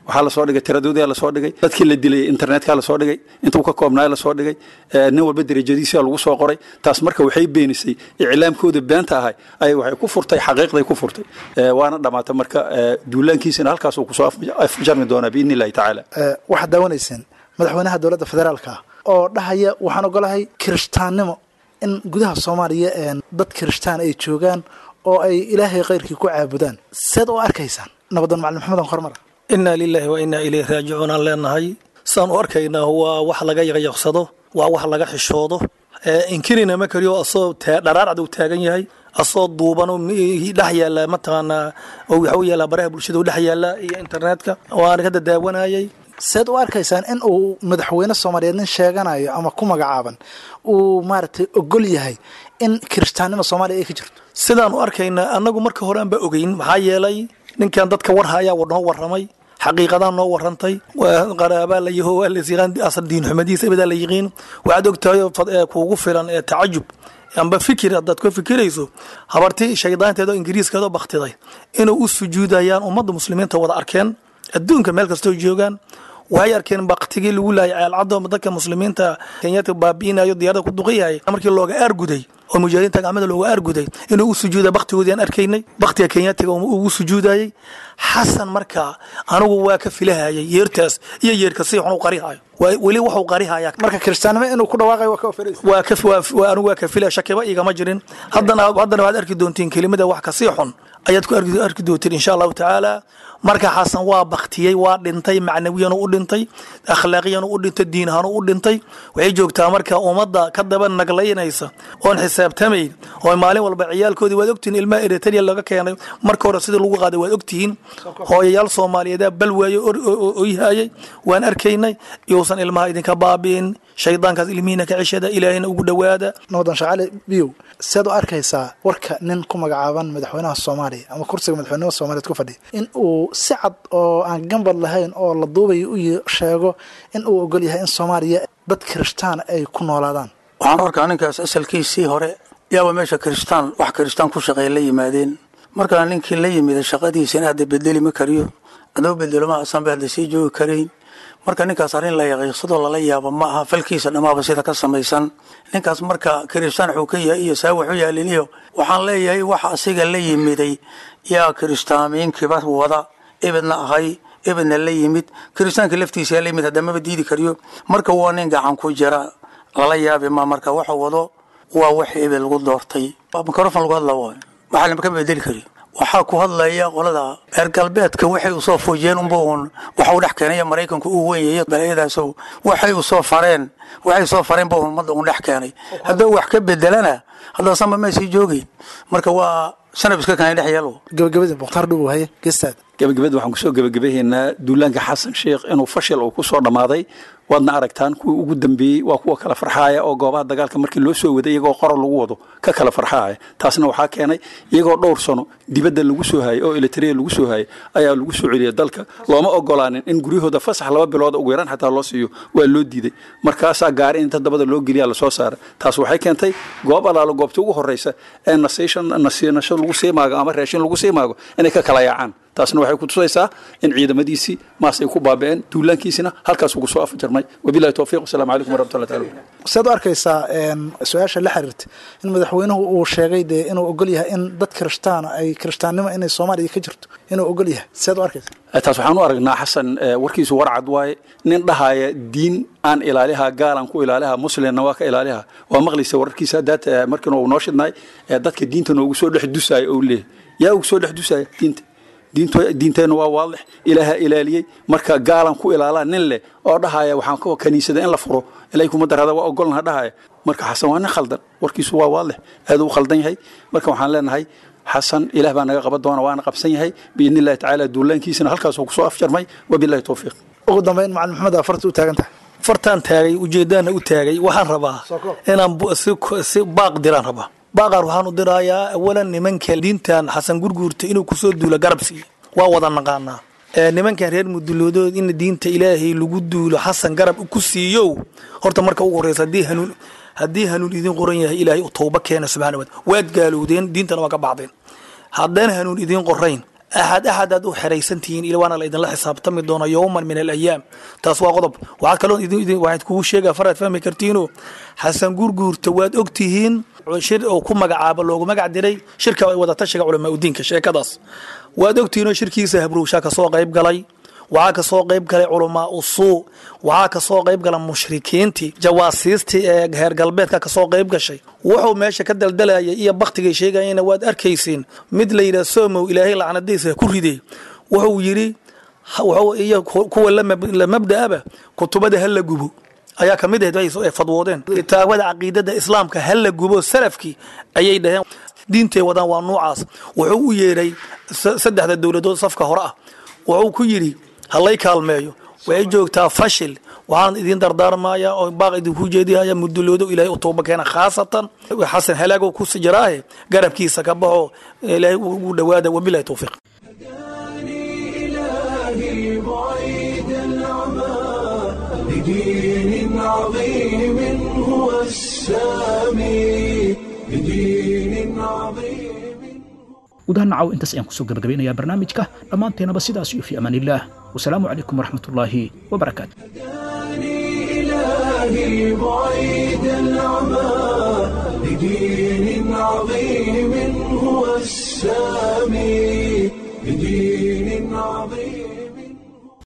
waxaa lasoo dhigay tiradoodii lasoo dhigay dadkii la dilay internetka lasoo dhigay intuu ka koobnaay lasoo dhigay ee, nin walba derajadiisa lagu soo qoray taas marka waxay beenisay iclaamkooda beenta ahay ay waxay ku furtay xaqiiqday ku furtay Ee, waana dhamaatay marka ee, duulaankiisana halkaasuu kusoo af- afjarmi doonaa biidni illahi tacaala Eh, waxaad daawanayseen madaxweynaha dowladda federaalka ah oo dhahaya waxaan ogolahay kirishtaannimo in gudaha soomaaliya een, dad kirishtaan ay joogaan oo ay ilaahay khayrkii ku caabudaan seed u arkaysaan nabadoon macalin maxamed aan hormar inaa lilaahi wa inaa ilayhi raajicuun aan leenahay saan u arkaynaa waa wax laga yaqyaqsado waa wax laga xishoodo ee inkirina ma kariyo asoo taa- dharaarcad uu taagan yahay asoo duuban oo mi- dhex yaala mataqaanaa oo waxa u yaala baraha bulshada u dhex yaala iyo internetka waan ka dadaawanayay seed u arkaysaan in uu madaxweyne soomaaliyeed nin sheeganayo ama ku magacaaban uu maaragtay ogol yahay in kirishtaannimo soomaaliya ay ka jirto sidaan u arkaynaa annagu marka hore aan ba ogeyn maxaa yeelay ninkan dadka warhaya noo warramay xaqiiqadaa noo warrantay waa qaraabaa la yaho waa layaqaan asal diin xumadiisa ibadaa la yiqiin waxaad ogtahay oo fad- ee kuugu filan ee tacajub amba fikir haddaad ka fikirayso habartii shaydaanteeda oo ingiriiskeeda oo baktiday inuu u sujuudayaan ummadda muslimiinta wada arkeen adduunka meel kastoo joogaan waxay arkeen baktigii lagu laayay ceelcaddo dadka muslimiinta kenyaadka baabi'inayo diyaarada ku duqayahay markii looga aarguday oo mujaahidiinta gacmada looga aarguday inuu u sujuuda baktigoodii aan arkaynay baktiga kenyaatiga ugu sujuudayay xasan markaa anigu waa ka filahayay yeertaas iyo yeerka si xun u qarihayo Waa- weli wuxuu qarihayaa marka kirishtaannimo inuu ku dhawaaqayo waa ka oferaysa waa ka waa waa- anigu waa ka filaya shakiba igama jirin haddana haddana waxaad arki doontiin kelimada wax kasii xun ayaad ku arki arki doontiin insha allahu tacaala marka xasan waa baktiyey waa dhintay macnawiyan u dhintay akhlaaqiyan u dhintay diin ahaan u dhintay waxay joogtaa marka ummadda ka daba naglaynaysa oon xisaabtamayn oo maalin walba ciyaalkoodii waad ogtihiin ilmaha eritrea laga keenay marka hore sidii lagu qaaday waad ogtihiin hooyayaal soomaaliyeedaa bal waayo oyhayay waan arkaynay yousan ilmaha idinka baabi'in shaydaankaas ilmihiina ka ceshada ilaahayna ugu dhowaada nabadoon shacali biyow seed u arkaysaa warka nin ku magacaaban madaxweynaha soomaaliya ama kursiga madaxweynimada soomaaliyeed ku fadhiya in uu si cad oo aan gambad lahayn oo la duubayo u yi- sheego in uu ogol yahay in soomaaliya dad kirishtaan ay ku noolaadaan waxaan arkaa ninkaas asalkiisii hore yaaba meesha kiristaan wax kiristaan ku shaqeeya la yimaadeen markaa ninkii la yimida shaqadiisina hadda bedeli ma kariyo adoo bedelo ma asanba hadda sii joogi karayn marka ninkaas arrin la yaqiiqsadoo lala yaabo ma aha falkiisa dhammaaba sida ka samaysan ninkaas marka kiristaan wuxuu ka yahay iyo saa wuxuu yaaliniyo waxaan leeyahay waxa asiga la yimiday yaa kiristaamiinkiiba wada ibidna ahay ibidna la yimid kiristaanka laftiisa yaa la yimid haddamaba diidi kariyo marka waa nin gacan ku jira lala yaabi ma marka waxa wado waa wax ibid lagu doortay mikrofon lagu hadla waay waxaa lama ka bedeli kari waxaa ku hadlaya qolada reer galbeedka waxay usoo foojiyeen unba uun waxa uu dhex keenaya maraykanku uu wenyaya balayadaaso waxay usoo fareen waxay soo fareen ba uun ummadda uun dhex keenay hadduu wax ka bedelana haddaasanba may sii joogeyn marka waa sanab iska keenay dhex yeelo gabagabadii mukhtaar dhubow haye geestaada gabagabada waxaan kusoo gabagabahaynaa duulaanka xasan sheekh inuu fashil uu kusoo dhammaaday waadna aragtaan kuwii ugu dambeeyey waa kuwa kala farxaaya oo goobaha dagaalka markii loo soo waday iyagoo qoro lagu wado ka kala farxaaya taasna waxaa keenay iyagoo dhowr sano dibadda lagu soo hayay oo elitrea lagu soo hayay ayaa lagu soo celiyay dalka looma ogolaanin in guryahooda fasax laba bilood ugu yaraan xataa loo siiyo waa loo diiday markaasaa gaari inta dabada loo geliya lasoo saaray taas waxay keentay goob alaalo goobta ugu horeysa ee nasiishan nasiinasho lagu sii maago ama raashin lagu sii maago inay ka kala yaacaan taasna waxay ku tusaysaa in ciidamadiisii maas ay ku baaba'een duulaankiisina halkaas ugu soo afjarmay wabilahi towfiiq wasalaamu calaykum waraxmatullahi taala seed u arkaysaa een, su-aasha la xiriirta in madaxweynuhu uu sheegay dee inuu ogol yahay in dad kirishtaan ay kirishtaannimo inay soomaaliya ka jirto inuu ogol yahay seed u arkaysaa taas waxaan u aragnaa xasan eh, warkiisu warcad waaye nin dhahaya diin aan ilaaliha gaalan ku ilaaliha muslimna waa ka ilaaliha waa maqlaysa wararkiisa haddaad eh, markiina uu noo shidnaay eh, dadka diinta noogu soo dhex dusaayo ou leeyahay yaa ugu soo dhex dusaya diinta diinto- diinteenna waa waadix ilaaha ilaaliyey marka gaalan ku ilaalaa nin leh oo dhahaya waxaan ka kaniisada in la furo ilaahay kuma darada waa ogolnaha dhahaya marka xasan waa nin khaldan warkiisu waa waadix aad u khaldan yahay marka waxaan leenahay xasan ilaah baa naga qaban doona waana qabsan yahay biidni illahi tacaala duulaankiisana halkaasuu kusoo afjarmay wabilahi towfiiq ugu dambeyn macalin maxamed aa farta u taagan tahay fartaan taagay ujeedaana u taagay waxaan rabaa inaan bu- si si baaq diraan rabaa baaqaan waxaan u dirayaa awalan nimanka diintan xasan gurguurta inuu kusoo duulo garab siiyo waa wada naqaanaa ee nimankan reer muduloodood in diinta ilaahay lagu duulo xasan garab ku siiyo horta marka ugu horeysa haddii hanuun haddii hanuun idin qoran yahay ilaahay u towba keena subxana wa taala waad gaalowdeen diintana waa ka baxdeen haddaan hanuun idiin qorayn axad axadaad u xeraysan tihiin ila waana la idinla xisaabtami doona yowman min alayaam taas waa qodob waxaad kaloo waxaad kugu sheegaa faraad fahmi kartiinoo xasan gurguurta waad og tihiin shir uu ku magacaabo loogu magac diray shirka wadatashiga culamaa udiinka sheekadaas waad ogtihiinoo shirkiisa habruushaa kasoo qayb galay waxaa kasoo qayb galay culamaa usuu waxaa kasoo qayb gala mushrikiintii jawaasiistii ee heer galbeedka kasoo qayb gashay wuxuu meesha ka daldalayay iyo baktigay sheegayena waad arkaysiin mid la yidhaha somow ilaahay lacnadiisa ku riday wuxuu yidhi iyo kuwa la mabda'aba kutubada ha la gubo ayaa ka mid ahayd ay fadwoodeen kitaabada caqiidada islaamka ha la gubo salafkii ayay dhaheen diintay wadaan waa nuucaas wuxuu u yeedhay saddexda dowladood safka hore ah wuxuu ku yidhi halay kaalmeeyo way joogtaa fashil waxaan idin dardaarmaya oo baaq idinku jeedihaya muduloodo ilaahay u tooba keena khaasatan xasan halaago ku jiraahe garabkiisa ka baxo ilaahay ugu dhowaada wabilahi towfiiq إلهي بعيد العمى لدين عظيم هو السامي لدين عظيم gudaha nacaw intaas ayaan kusoo gabagabeynayaa barnaamijka dhammaanteenaba sidaas iyo fi amaanillaah wasalaamu calaykum waraxmatullaahi wabarakaatu إلهي بعيد العمى لدين عظيم هو السامي لدين عظيم